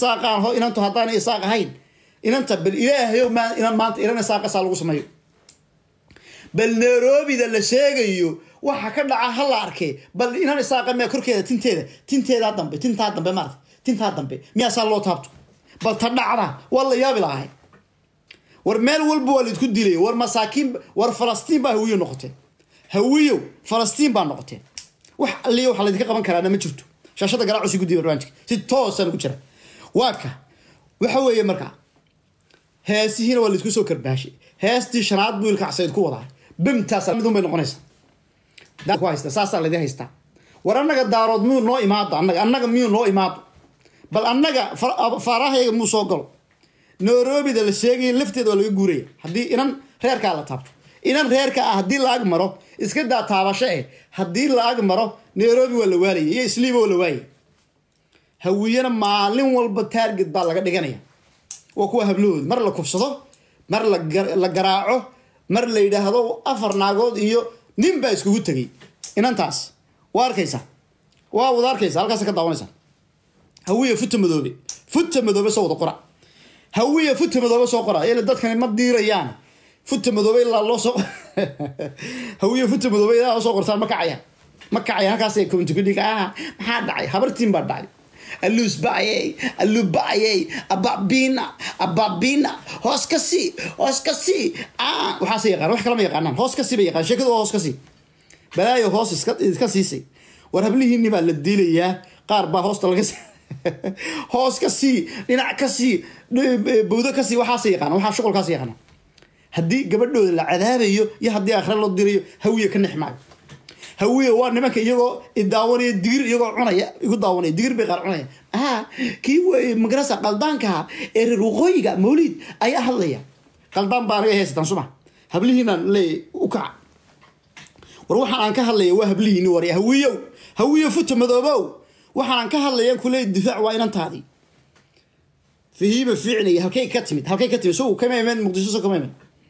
isaaqaan ho inantu haddaana isaaq ahayn inanta bal ilaahayo maa inan maanta inan isaaqasaa lagu sameeyo bal nairobida la sheegayo waxa ka dhaca ha la arkay bal inan isaaqa miya korkeeda tinteeda tinteedaa dambe tintaa dambe maarata tintaa dambe miyaasaa loo taabto bal ta dhacda waa la yaabi lahay war meel walba waa laidku dilay war masaakiin war falastiin baa hawiyo noqoteen hawiyow falastiin baa noqoteen wax alliya waxa laydinka qaban karaana ma jirto shaashada garaaco si guddiya barnaamijka si toosaan ugu jira waa ka waxa weeye markaa heesihiina waa laisku soo karbaashay heestii shanaad buu ilka casayd ku wadaa bimtaas midun bay noqonaysaa ku haysta saasaa laydin haystaa war annaga daarood miyuu noo imaado annaga annaga miyuu noo imaado bal annaga faarahayga muu soo galo nairobida la sheegaya lafteeda waa laga guuraya haddii inan reerkaa la taabto inan reerka ah haddii la ag maro iska daa taabasho eh haddii la ag maro nairobi waa la waalaya iyo isliiba waa la waayay hawiyana maalin walba taarget baa laga dhiganaya waa kuwa hablahood mar la kufsado mar la garaaco mar la yidhaahdo afar naagood iyo nin baa iskugu tegay inantaas waa arkaysa waa wada arkaysa halkaas ka daawanaysa hawiya futa madoobe futa madoobe soo wada qora hawiya futa madoobe soo qora ila dadkani ma diirayaan futa madoobe ilaa loo soo hawiya futa madoobe ilaa loo soo qortaan ma kacayaan ma kacayaan halkaas ay community kudhiga ah maxaa dhacay habartiin baa dhacay aluus ba'ayey aluu ba'ayey ababina ababina hoos ka sii hoos ka sii waxaase yaqaan wax kalama yaqaanaan hoos ka sii bay yaqaan sheekadu waa hoos ka sii balaayo hoos iska iska siisay war hablihiinni baa la diilayaa qaar baa hoosta laga hoos ka sii dhinac ka sii bawdo ka sii waxaase yaqaana waxaa shuqulkaas yaqaana haddii gabadhooda la cadaabayo iyo haddii akhre loo dirayo hawiya ka nex maayo hawiye waa nimanka iyagoo idaawanaya digir iyagoo cunaya igu daawanaya digir bay qaar cunaya a kii wey magarasa qaldaankaha ee reer waqooyiga mawliid ayaa hadlaya qaldaan baa anaga haysataan suma hablihiinaan leey u kaca war waxaan aan ka hadlaya waa hablihiini war hawiyow hawiyo futa madoobow waxaan aan ka hadlayaan kuleey difaac waa inantaadii fahiima fiicnaya halkay ka timid halkay ka timid so kama iman muqdisho so kama iman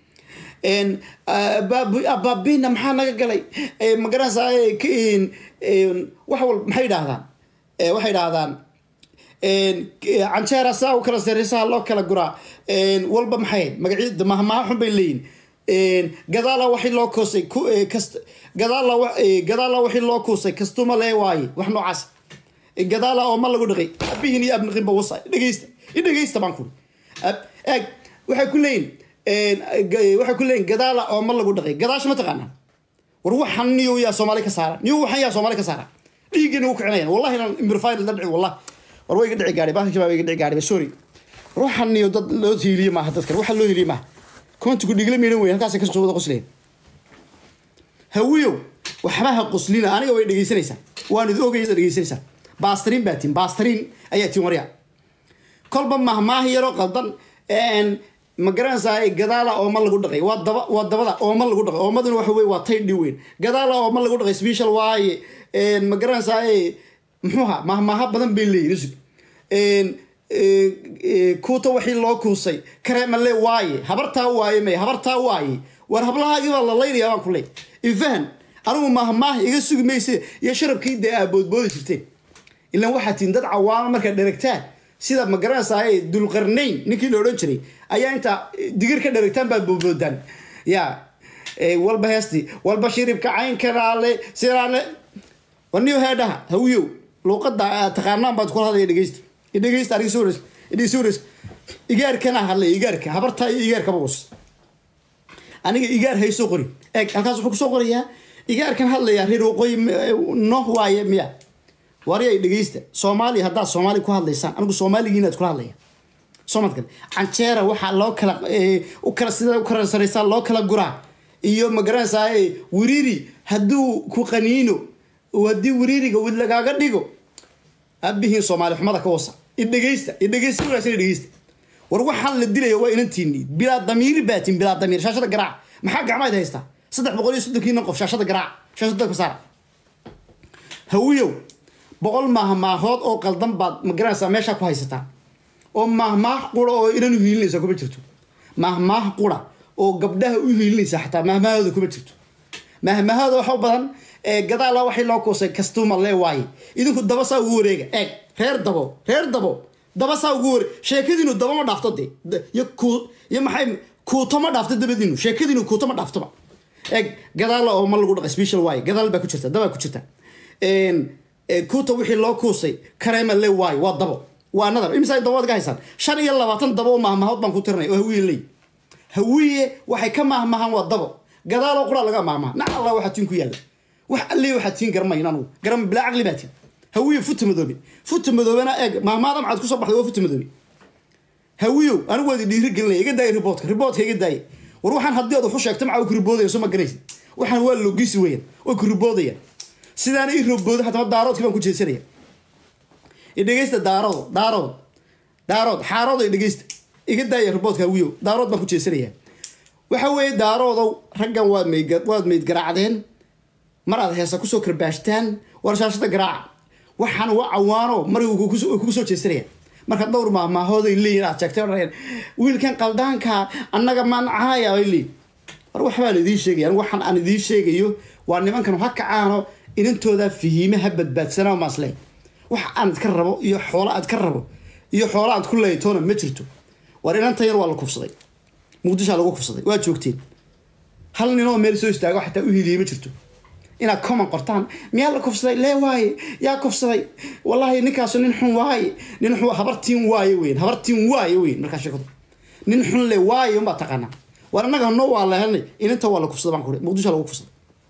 ababina maxaa naga galay magaranaysa wax wal maxay idhaahdaan waxay idhaahdaan canjeera saa u kala sareysaha loo kala guraa walba maxay magacyada mahmaha xun bay leeyihin gadaala waxii loo koosay gadaala gadaala waxii loo kuusay kastuma lee waaye wax noocaas gadaala oo ma lagu dhaqay abihin iyo abniqinba wasa dhegeysta idhegeysta baan kuri eeg waxay ku leeyihin waxay ku leeyihin gadaala oo ma lagu dhaqay gadaasha ma taqaanaa war waxan niyo yaa soomaali ka saara niyo waxan yaa soomaali ka saara dhiiggana u kicinayan wallahi inaan imirfayl la dhici wallah war way iga dhici gaadhay baahi shabaab iga dhici gaadhay sorry war waxan niyo dad loo hiiliye maaha dadkan waxa loo hiiliye maaha koontigu dhigla miidhan weyn halkaasay kasoo wada qosleen hawiyow waxba ha qoslina aniga way dhegeysanaysaa waan id ogayada dhegeysanaysaa baastariin baa tin baastariin ayaa tin waryaa kolba mahmaah yaroo qaldan ma garanaysaa gadaala ooma lagu dhaqay waa daba waa dabada ooma lagu dhaqay oomaduna waxa wey waa taydhi weyn gadaala ooma lagu dhaqay special waaye ma garanaysaa muxuuha mahmaaha badan bay leeyihin kuuta wixii loo kuusay kareemale waaye habartaa waaye may habartaa waaye war hablahaagii baa la laynaya baan ku leey ifahan anigu mahmaah iga sugi mayse iyo sharabkii dee aa boodboodi jirteen ilan waxaa tiin dad cawaamo markaad dheragtaan sida ma garanaysaa dulqarnayn ninkii la odhan jiray ayaa intaa digir ka dheragtaan baad boodboodaan ya walba heesti walba shiribka caynkanaale sidaale waniyo heedhaha hawiyow luuqada taqaanaan baad kula hadlaya dhegeysta dhegeysta aniga soo idhiga soo res igaarkana hadlay igaarka habartaa iyo igaarkaba was aniga igaar hay soo qori eeg halkaas wuxuu kusoo qorayaa igaarkan hadlaya reer waqooyi noh waaye miya waryay dhegeysta soomaaliya haddaad soomaali ku hadlaysaan anigu soomaaligiinaad kula hadlaya somadkan canjeera waxaa loo kala u kala sida u kala saraysaa loo kala guraa iyo ma garanaysaa wiriiri hadduu ku qaniino haddii wiriiriga wid lagaaga dhigo abihiin soomaali xumada ka wasa idhegeysta idhegeysta wanaagsan idhegeysta war waxaan la dilaya waa inantiini bilaa damiiri baatin bilaa damiir shaashada garaac maxaa gacmayd haystaa saddex boqol iyo soddonkiina qof shaashada garaac shaashada ka saara hawiyow boqol maahmaahood oo qaldan baad ma garanaysaa meeshaa ku haysataa oo maahmaah qura oo inanu hiilinaysa kuma jirto maahmaah qura oo gabdhaha u hiilinaysa xataa maahmaahooda kuma jirto maahmaahooda waxa u badan gadaala waxay loo kuusay kastuma lee waaye idinku daba saa ugu wareega eeg reer dabo reer dabo daba saa ugu wari sheekadiinu daba ma dhaafto dee iyo ku iyo maxay kuuto ma dhaafto dabadiinu sheekadiinu kuuto ma dhaaftoba eeg gadaal oo ma lagu dhaqa special waaye gadaal baa ku jirta dabaa ku jirta kuuta wixii loo kuusay kareema le waaye waa dabo waa nadar imisa dabood ka haysaan shan iyo labaatan dabo oo mahmahood baan ku tirinay oo hawiye leey hawiye waxay ka mahmahaan waa dabo gadaaloo qura laga mahmaha nac allah waxaa tiin ku yaalla wax alli waxaa tiin garamayn anugu garam bilaa caqli baa tiin hawiye futa madoobe futa madoobena eeg mahmaada maxaad kusoo baxday waa futa madoobe hawiyow anigu waadi dhiiri gelinaya iga daaya riboodka riboodka iga daaya war waxaan haddii aad waxu sheegto maxaa ku riboodaya soo ma garanaysid waxaan waa logisi weeyaan way ku riboodayaan sidaana ii robooda haddaba daaroodki baan ku jeesanaya idhegeysta daarood daarood daarood xaarood ay dhegeysta iga daaya riboodka hawiyow daarood baan ku jeesanaya waxa weeye daaroodow raggan waad mayd waad mayd garaacdeen mar aad heesa kusoo karbaashtaan warshaashada garaaca waxaan waa cawaano mar kugu soo jeesanaya marka dhowr maahmaahooday leeyihin aad sheegtay odhanayaan wiilkan qaldaanka annaga mancaaya ay leeyihin war waxbaan idiin sheegaya waxaan aan idiin sheegayo waa nimankan ha kacaano inantooda fihiime ha badbaadsanaa maasle wax aan idka rabo iyo xoolo aad ka rabo iyo xoolo aad ku leeytoona ma jirto war inantan yar waa la kufsaday muqdishaa lagu kufsaday waa joogteen hal ninoo meel soo istaago xataa u hiliyey ma jirto inaad common qortaan miyaa la kufsaday lee waaye yaa kufsaday wallahi ninkaasu nin xun waaye nin xun habartiin waaye weyn habartiin waaye weyn markaa sheekadu nin xun le waaye unbaa taqaanaa war annaga no waa la helnay ininta waa la kufsaday baan ku muqdisho lagu kufsaday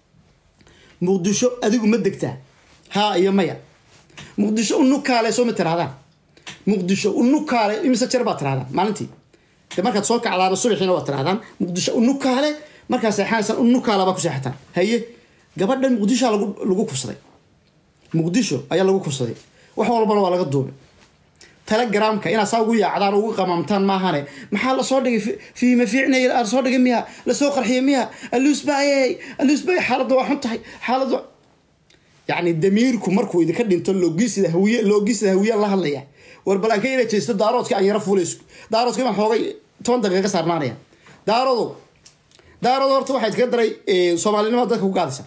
muqdisho adigu ma degtaa haa iyo maya muqdisho unukaale soo ma tirahdaan muqdisho unukaale imise jeer baad tirahdaan maalintii de markaad soo kacdaana subaxiina waad tirahdaan muqdisho unukaale markaad seexanaysaan unukaala baa ku seexataan haye gabadhan muqdishoa lagu lagu kufsaday muqdisho ayaa lagu kufsaday wax walbana waa laga duubay telegramka inaad saa ugu yaacdaan ugu qamaamtaan maahane maxaa lasoo dhigay fiima fiicnay lasoo dhigay miya lasoo qarxiyay miya aluusbaye aluusbaye xaaladda waa xun tahay xaaladda yacni damiirku markuu idinka dhinto loogisida hawiye loogisida hawiye la hadlaya war balanka inay jeesto daaroodka aan yaro fuulays daaroodka baan xoogay toban daqiiqa ka saarnaanaya daarodo daarodo horta waxaa idinka daray soomaalinimada dadka ku gaadaysa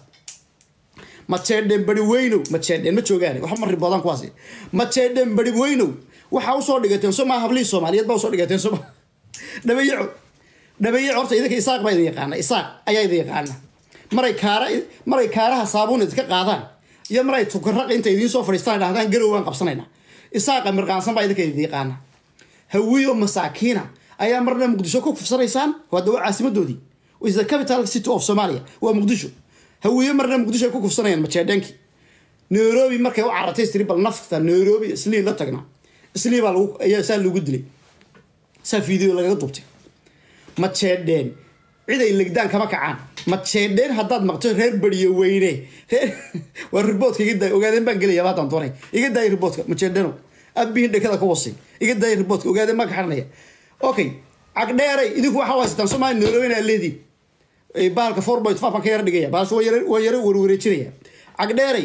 majeedhen bari weynow majeedhen ma joogaan wax ma riboodaan kuwaasi majeedhen bari weynow waxaa usoo dhigateen soo maa hablihii soomaaliyeed baa usoo dhigateen soo dhabayaco dhabayaco horta idinka isaaq baa idin yaqaana isaaq ayaa idin yaqaana maray kaara maray kaaraha saabuun idinka qaadaan iyo maray tukaraq inta idiin soo fadhiistaan dhahdaan garow waan qabsanayna isaaqa mirqaansan baa idinka idin yaqaana hawiyo masaakiina ayaa marna muqdisho ku kufsanaysaan hadda waa caasimadoodii is the capital city of somalia waa muqdisho hawiye marna muqdisho ay ku kufsanayaan majeedheenkii nairobi markay u caratay istiri bal nafta nairobi islii la tagnaa islii baa lagu ayaa saa lagu dilay saa video lagaga duubtay majeedheen cid ay legdaan kama kacaan majeedheen haddaad maqto reer beriyo weyne reer waa riboodka iga daay ogaadeen baan gelaya haddaan doonay iga daaya riboodka majeedheeno abihin dhekada ka wasay iga daaya riboodka ogaadeen baan ka xaranaya okay cagdheeray idinku waxaa haysataan soomaali nairobi inaa leediin bahalka four point five baan ka yara dhigaya bahalka waa yara waa yara warwareejinaya cagdheeray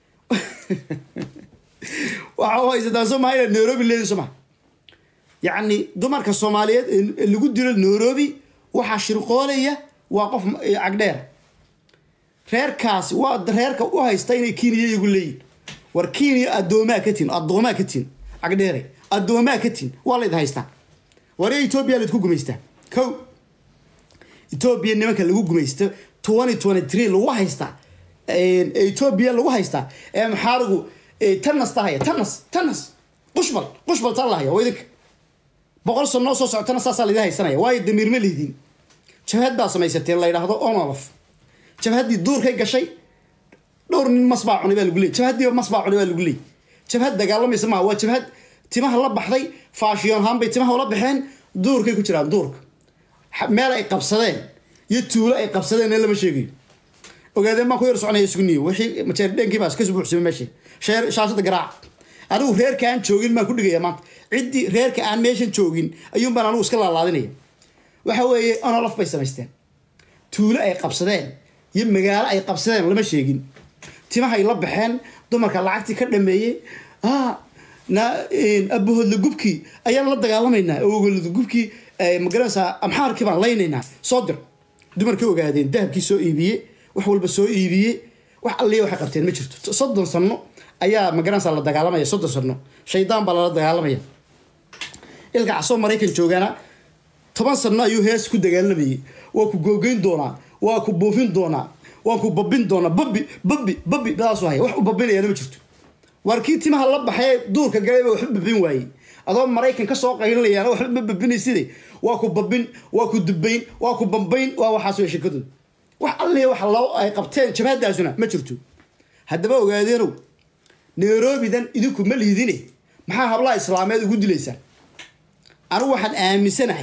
waxa u haysataan sooma inaad nairobi leedin sooma yacni dumarka soomaaliyeed ee lagu dilo nairobi waxaa shirqoolaya waa qof cagdheera reerkaasi waa reerka u haysta inay kenya iyagu leeyihin war kenya addoomaa ka tin addoomaa ka tin cagdheeray addoomaa ka tin waa layd haystaa war etoobiya laydku gumaystaa ko etoobiya nimanka lagu gumaysto twenty twenty three lagu haystaa etoobiya lagu haystaa ee maxaarigu tanas tahaya tanas tanas qushbal qushbal taa lahaya waa idinka boqol sanoo soo socotana saasaa laydin haysanaya waayo damiir ma lihdin jabhad baa samaysateen la yidhaahdo onolof jabhaddii duurkay gashay dhowr nin mas baa cunay baa lagu leey jabhaddiiba mas baa cunay baa lagu leey jabhad dagaalamaysa maaha waa jabhad timaha la baxday faashiyoon ahaan bay timaha ula baxeen duurkay ku jiraan duurka meel ay qabsadeen iyo tuulo ay qabsadeen ee lama sheegayo ogaadeen baan ku yar soconaya isku niyo wixii majeerdheenkii baa iska buuxsamay meesha sheer shaashada garaac anigu reerka aan joogin baan ku dhigaya maanta ciddii reerka aan meeshan joogin ayuun baan anigu iska laalaadinaya waxa weeye onolof bay samaysteen tuulo ay qabsadeen iyo magaalo ay qabsadeen lama sheegin timahay la baxeen dumarka lacagtii ka dhameeyey na abahoodla gubkii ayaan la dagaalamaynaa ogoladla gubkii magaranaysaa amxaarkii baan laynaynaa soo dir dumarkii ogaadeen dahabkii soo iibiyey wax walba soo iibiyey wax alliya waxay qabteen ma jirto soddon sano ayaa magaranaysaa la dagaalamaya soddon sano shaydaan baa lala dagaalamaya ilka casoo maraykan joogaana toban sano ayuu hees ku dagaalamayay waa ku googeyn doonaa waa ku buufin doonaa waa ku babin doonaa babi babi babi badaasu haya wax u babinayana ma jirto waar kii timaha la baxay duurka galayba waxba babin waayey adoo maraykan kasoo qaylinayaan waxba ma babinayside waa ku babin waa ku dubayn waa ku bambayn waa waxaas way shekadooda wax alli wax loo ay qabteen jabhadaasuna ma jirto haddaba ogaadeenow nairobidan idinku ma liidine maxaa hablaha islaameed ugu dilaysaan anigu waxaan aaminsanahay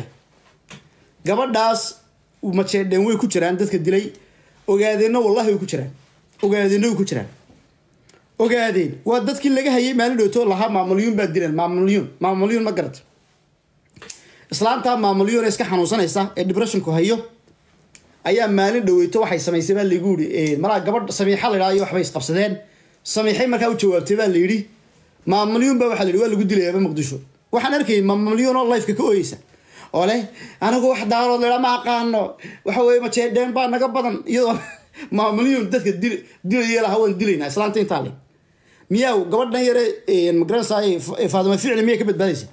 gabadhaas majeedheen way ku jiraan dadka dilay ogaadeenna wallahi way ku jiraan ogaadeenna way ku jiraan ogaadeen waa dadkii laga hayay maalin dhowto lahaa maamulyuun baa dileen maamulyuun maamulyuun ma garata islaantaa maamulyuun ee iska xanuunsanaysa ee depressionku hayo ayaa maalin dhaweyto waxay samaysay baa lagu yidhi malaa gabadh samiixa la idhaha iyo waxbay isqabsadeen samiixay markaa u jawaabtay baa la yidhi maamulyuun baa waxaa la yidhi waa lagu dilayaaba muqdisho waxaan arkayay maamulyuun oo lifeka ka ooyeysa oo leh anigu wax daarood la idhaa ma aqaano waxa weye majeedheen baa naga badan iyadoo maamulyuun dadka dil dilaya laha waan dilaynaa islaanta intaa le miyaa gabadhan yare magaranaysa faadima ficli miyay ka badbaadaysa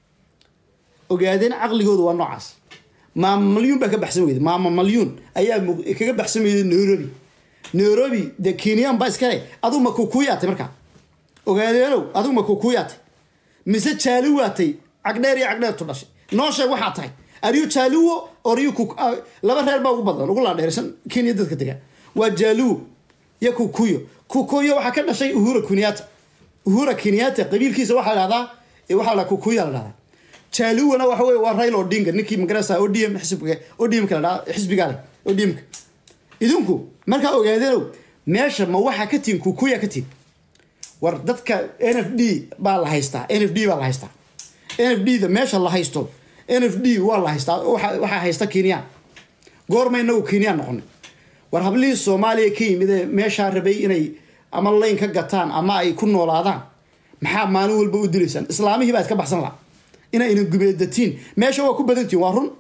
ogaadeen caqligooda waa noocaas maama malyuun baa ka baxsan weyda maama malyuun ayaa kaga baxsan weyday nairobi nairobi dee kenyan baa iskale aduu ma kukuuyaatay markaa ogaadeenow aduu ma kukuuyaatay mise jaali waatay cagdheer iyo cagdheertu dhashay noo sheeg waxaa tahay ariyu jaaliwo oriyu laba reer baa ugu badan ugu laadheersan kenya dadka degaa waa jaaliwo iyo kukuyo kukuyo waxaa ka dhashay uhura kenyatta uhura kenyatta qabiilkiisa waxaa la dhahdaa waxaa la kukuya la dhahdaa jaaliwana waxa wey waa rail odinga ninkii magarasa odm xisbiga odmka la dhaha xisbiga leh odmka idinku markaa ogaadeenow meesha ma waxaa ka tihin kukuya ka tihin war dadka n f d baa la haystaa n f d baa la haystaa n f d da meesha la haysto n f d waa la haystaa waxaa haysta kenyan goorma inagu kenyan noqonay war hablihii soomaaliya ka yimid ee meeshaa rabay inay ama layn ka gataan ama ay ku noolaadaan maxaa maalin walba u dilaysaan islaamihii baa iska baxsan laha inayna gubeedatiin meesha waa ku badantihin waa run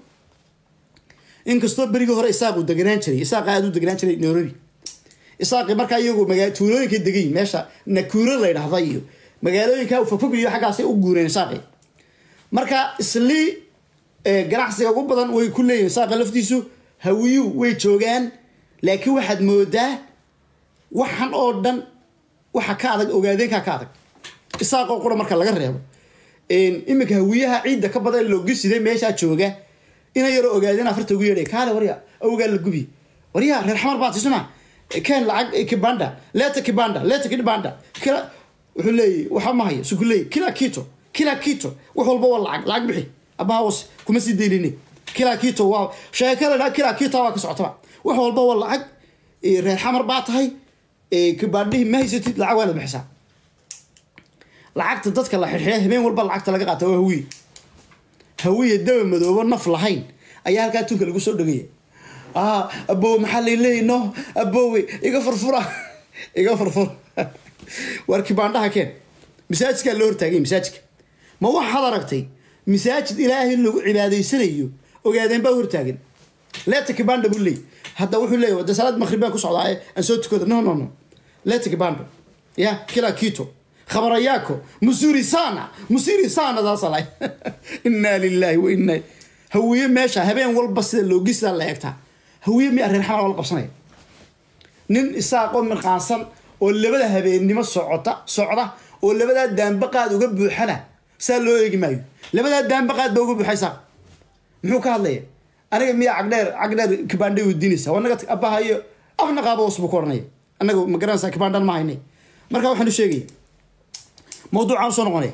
inkastoo berigii hore isaaqu deganaan jiray isaaqa aada u deganaan jiray nairobi isaaqi markaa iyagu magaa tuulooyinka degayin meesha nakuuro la ydhahda iyo magaalooyinka fogfog iyo xaggaasay u guureen isaaqi marka islii ganacsiga ugu badan way ku leeyihin isaaqa laftiisu hawiyu way joogaan laakiin waxaad moodaa waxan oo dhan waxa ka adag ogaadeenkaa ka adag isaaqoo qura marka laga reebo iminka hawiyaha ciidda ka badan loogisiday meeshaa jooga ina yaroo ogaadeen afarta ugu yeedhay kaale warya awgaa la gubi warya reer xamar baa tisuna keen lacag kibanda leeta kibanda leeta kibanda kila wuxuu leeyahy waxa ma hayo suku leeyahy kila kito kila kito wax walba waa lacag lacag bixi abaha was kuma sii daynine kila kito waa sheekada dhaa kila kito waa ka socotaba wax walba waa lacag reer xamar baa tahay kibandhihi ma haysatid lacag waanad bixisaa lacagta dadka la xirxiya habeen walba lacagta laga qaata waa hawiye hawiye daba madoobo naf lahayn ayaa halkaa tunka lagu soo dhagaya abowe maxaa laleeyahy no abowe iga furfura iga furfura waar kibaandhaha keen masaajidkaa loo hortaagay masaajidka ma waxaad aragtay masaajid ilaahay lagu cibaadaysanayo ogaadeen baa hortaagan leeta kibanda buu leey hadda wuxuu leeyahy de salaad maqrib baan ku socdaa aan soo tukado no no no leeta kibanda ya kila kito khabarayaako musuri sana musiri sana daasala inaa lilahi wa inaa hawiye meesha habeen walba sida loogisa la eegtaa hawiye mi reer xamar wala qabsanaya nin isaaqoo mirqaansan oo labada habeennimo socota socda oo labadaa daanbaqaad uga buuxana saa loo eegi maayo labadaa daanbaqaad ba uga buuxa isaaq muxuu ka hadlaya aniga miya cagdheer cagdheer kibandhay weydiinaysa waa naga abaha iyo afna qaaba hoos buu ku oranaya annaga ma garanaysaa kibandhan ma haynay marka waxaan u sheegaya mawduucaan usoo noqonaya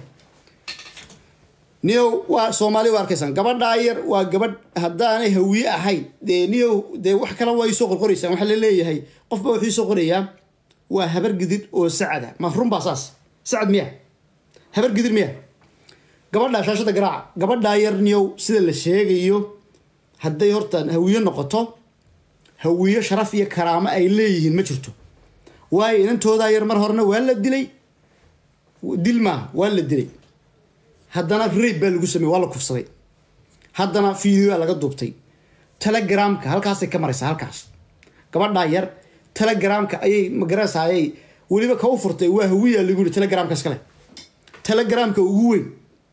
niyow waa soomaali waa arkaysaan gabadhaa yar waa gabadh haddaanay hawiye ahayn dee niyow dee wax kale waa isoo qorqoraysaan waxaa laleeyahay qofba wuxuu isoo qorayaa waa habar gidir oo sacada ma run baa saas sacad miya habar gidir miya gabadhaa shaashada garaaca gabadhaa yar niyow sida la sheegayo hadday horta hawiye noqoto hawiye sharaf iyo karaamo ay leeyihiin ma jirto waayo inantoodaa yar mar horena waa la dilay dil maaha waa la dilay haddana rayb baa lagu sameyey waa la kufsaday haddana videoa laga duubtay telegramka halkaasay ka maraysaa halkaas gabadhaa yar telegramka ayay magarasa ayay weliba ka u furtay waa hawiya lagu yihi telegramka iskale telegramka ugu weyn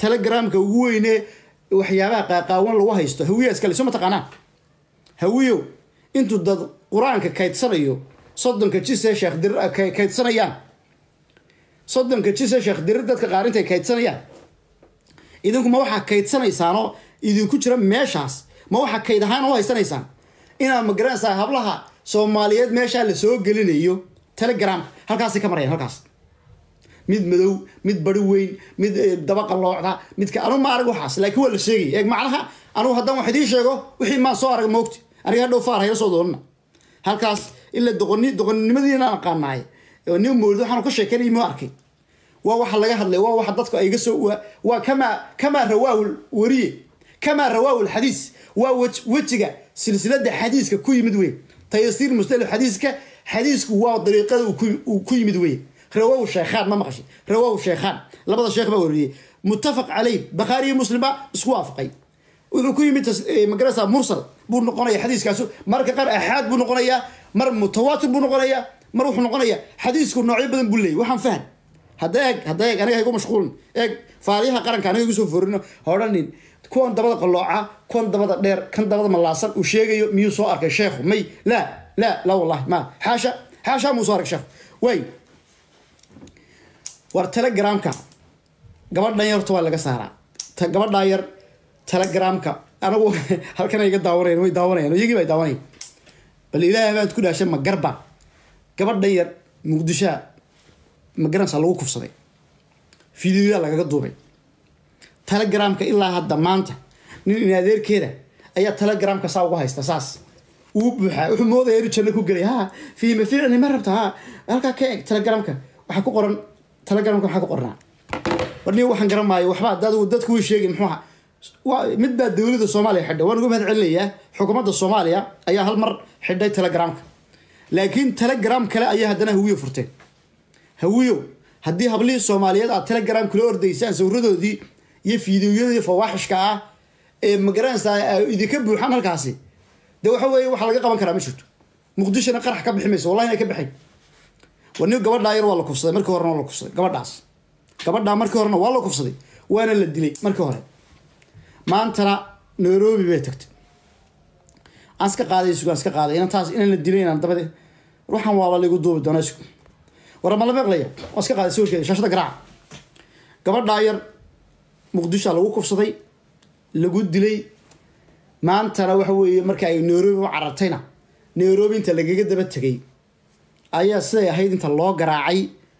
telegramka ugu weyne waxyaabaha qaaqaawan lagu haysto hawiya iskale soo mataqaanaa hawiyow intuu dad qur-aanka kaydsanayo soddonka jise sheekh dirir kaydsanayaan soddonka jise sheekh dirir dadka qaar intay kaydsanayaan idinku ma waxaa kaydsanaysaanoo idinku jira meeshaas ma waxaa kayd ahaan u haysanaysaan inaad magaranaysaa hablaha soomaaliyeed meeshaa la soo gelinayo telegram halkaasay ka marayaan halkaas mid madow mid bari weyn mid dabaqa loocda midka anu ma arag waxaas laakiin waa la sheegaya eeg macnaha anugu haddaan wax idiin sheego wixii maan soo arag moogti aniga hadhow faar hayla soo doonana halkaas ila doqoni doqonnimadiina aqaanaay oo nin moolid waxaanu ka sheekeynay ma arkay waa waxa laga hadlay waa waxa dadku ay ga soo waa kamaa kamaa rawaahu wariye kamaa rawaahu lxadiis waa wejiga silsilada xadiiska ku yimid wey tayasiir mustalif xadiiska xadiisku waa dariiqada uu ku yimid wey rawaahu sheekhaan ma maqashay rawaahu sheekhaan labada sheekh baa wariyey muttafaq caleyh bakhaari iyo muslim baa isku waafaqay wuxuu ku yimid magarasa mursal buu noqonaya xadiiskaasu marka qaar axaad buu noqonayaa mar mutawaatir buu noqonayaa mar wuxuu noqonayaa xadiisku noocyo badan buu leeyay waxaan fahan hadda eeg hadda eeg aniga haygu mashquulin eeg faaliyaha qaranka aniga igu soo forino hodhanin kuwan dabada qalooca kuwan dabada dheer kan dabada malaasan uu sheegayo miyuu soo arkay sheekhu may laa laa laa wallahi ma xaasha xaasha muu soo arkay sheekhu way war telegramka gabadhan yar horta waa laga saaraa gabadhaa yar telegramka anagu halkan iga daawanayan way daawanayan iyagii bay daawanayan bal ilaahay baad ku dhaashay ma garba gabadhan yar muqdishoa magaranaysaa lagu kufsaday fideoyaa lagaga duubay telegramka ilaa hadda maanta nin in adeerkeeda ayaa telegramka saa ugu haysta saas uu buuxaa wuxuu moodaya inuu janno ku gelay ha fiima ficni ma rabta ha halkaa ka eeg telegramka waxaa ku qoran telegramka waxaa ku qornaa warni waxaan garan maayo waxba dad dadku way sheegin muxuu ahaa mid baa dowladda soomaaliya xidhay waan uga mahad celinayaa xukuumadda soomaaliya ayaa hal mar xidhay telegramka laakiin telegram kale ayaa haddana hawiyo furteen hawiyo haddii hablihii soomaaliyeed aad telegram kula ordaysaan sawiradoodii iyo fiidiyoyadii fawaaxishka ah ee magaranaysaa idinka buuxaan halkaasi de waxa weeye waxa laga qaban karaa ma jirto muqdishona qarax ka bixi mayso wallahi inay ka baxayn war nin gabadhaa yar waa la kufsaday markii horena waa la kufsaday gabadhaas gabadhaa markii horena waa la kufsaday waana la dilay markii hore maantana nairobi bay tagtay aan iska qaaday isugu aan iska qaaday inan taas inaan la dilay inaan dabade ruuxan waaba laigu duubi doonaa isugu war ma la meeqlaya waan iska qaaday sawirkeeda shaashada garaaca gabadhaa yar muqdishoa lagu kufsaday lagu dilay maantana waxa weeye marka ay nairobi u carartayna nairobi inta lagaga daba tegay ayaa siday ahayd inta loo garaacay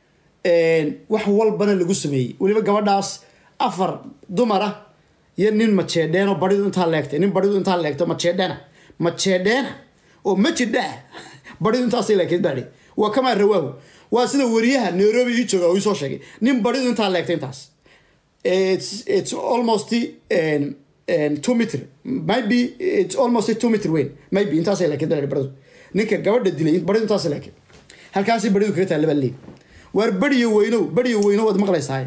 wax walbana lagu sameeyey weliba gabadhaas afar dumar ah iyo nin majeedheen oo baridu intaa leegtay nin baridu intaa leegto majeedhena majeedheena oo majidhaa baridu intaasay leegtay baadhi waa kamaa rawaahu waa sida wariyaha nairobi ii jooga oo ii soo sheegay nin baridu intaa leegtay intaas it's it's almost um, um, two meter maybe it's almost two meter weyn maybe intaasay leegtay baadhi baridu ninka gabadha dilay baridu intaasay leegtay halkaasay baridu kaga taalla baa leeyi waar beriyo weynow beriyo weynow waad maqlaysaa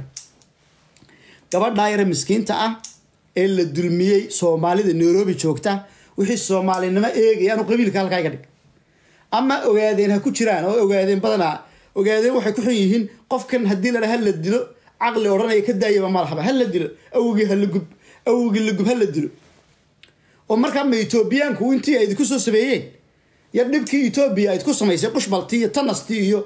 gabadhaa yare miskiinta ah ee la dulmiyey soomaalida nairobi joogta wixii soomaalinimo eegaya anu qabiilka halkaa iga dhig ama ogaadeen ha ku jiraan oo ogaadeen badanaa ogaadeen waxay ku xun yihiin qofkan haddii la ha la dilo caqli odhanaya ka daayaba malahaba ha la dilo awgii hala gub awgii la gub ha la dilo oo markaa ma etoobiyaanku intii ay idinku soo sameeyeen ya dhibkii etoobiya ayd ku samaysay qushbaltii iyo tanastii iyo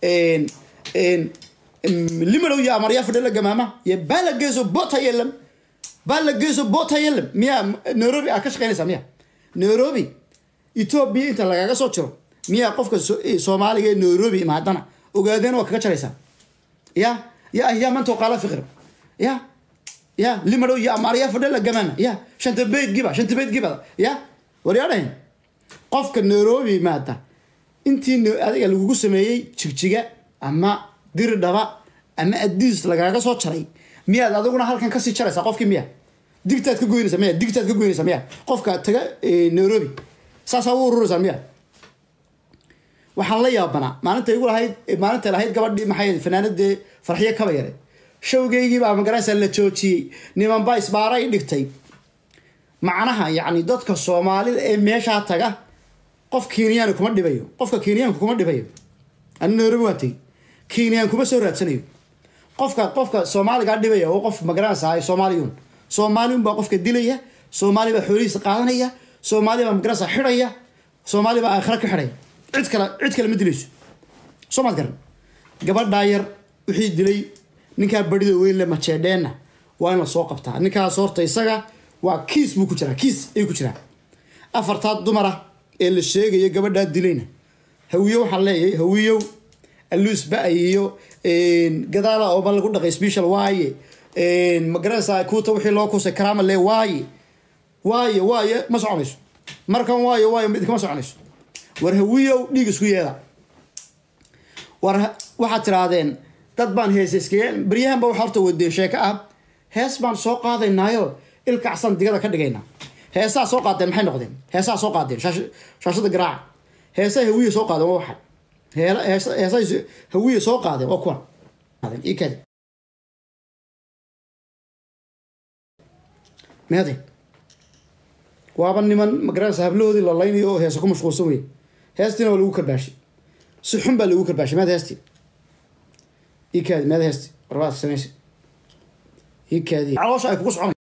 limadow iyo amaryaa fadhila gamaama iyo baalageeso botayelam baalageeso botayelam miyaa nairobi aad ka shaqeynaysaa miya nairobi etoobiya inta lagaga soo jiro miyaa qofka soomaaliga ee nairobi imaadana ogaadeen waa kaga jaraysaa ya ya ahyaa mantoo qaala fiqir ya ya limadow iyo amaryaa fadhila gamaama ya shanta beyd giba shanta beyd gibada ya waryaadhahin qofka nairobi imaada intii adiga lagugu sameeyey jigjiga ama diri dhaba ama adiis lagaaga soo jaray miyaad adiguna halkan kasii jaraysaa qofkii miya digtaad ka goynaysa miya digtaad ka goynaysa miya qofka taga nairobi saasaa u ururaysaa miya waxaan la yaabanaa maalinta igu lahayd maalinta lahayd gabadhii maxay fanaanadee farxiyo kaba yare showgeygii baa magaranaysaa la joojiyey nimanbaa isbaara i dhigtay macnaha yacni dadka soomaalida ee meeshaa taga qof kenyaani kuma dhibayo qofka kenyaanku kuma dhibayo ani nairobi waan tegi kenyaan kuma soo raadsanayo qofka qofka soomaaligaa dhibaya oo qof magaranaysa soomaaliyun soomaaliyun baa qofka dilaya soomaali baa xoolihiisa qaadanaya soomaali baa magaranaysa xidhaya soomaali baa aakhira ka xidhaya cid kale cid kale ma dilayso soo maad garan gabadhaa yar wixii dilay ninkaa barida weyn le majeedheenna waa in la soo qabtaa ninkaas horta isaga waa kiis buu ku jiraa kiis ayuu ku jiraa afartaa dumara ee la sheegaya gabadhaa dilayna hawiyo waxaan leeyahay hawiyow aluus ba-ay iyo gadaala ooba lagu dhaqay special waaye magaranaysaa kuuta wixii loo kusay karaama le waaye waaye waaye ma soconayso markan waayo waayo idinkama soconayso war hawiyow dhiig isku yeeda war waxaad tirahdeen dad baan heese iskaga baryahan ba waxa horta wadeen sheeko ah hees baan soo qaadaynaayo ilkacsan digada ka dhigaynaa heesaa soo qaadeen maxay noqdeen heesaa soo qaadeen shaashada garaaca heesaa hawiye soo qaadeen waa waxay heesaa hawiye soo qaadeen waa kuwan ikadi meeday waaba niman magaranaysa hablahoodii la laynayo oo heesa ku mashquulsan wey heestiina waa lagu karbaashay si xun baa lagu karbaashay meed heesti ikaadi meed heesti warbaad samaysa ikaadi caloosha ay kugu socon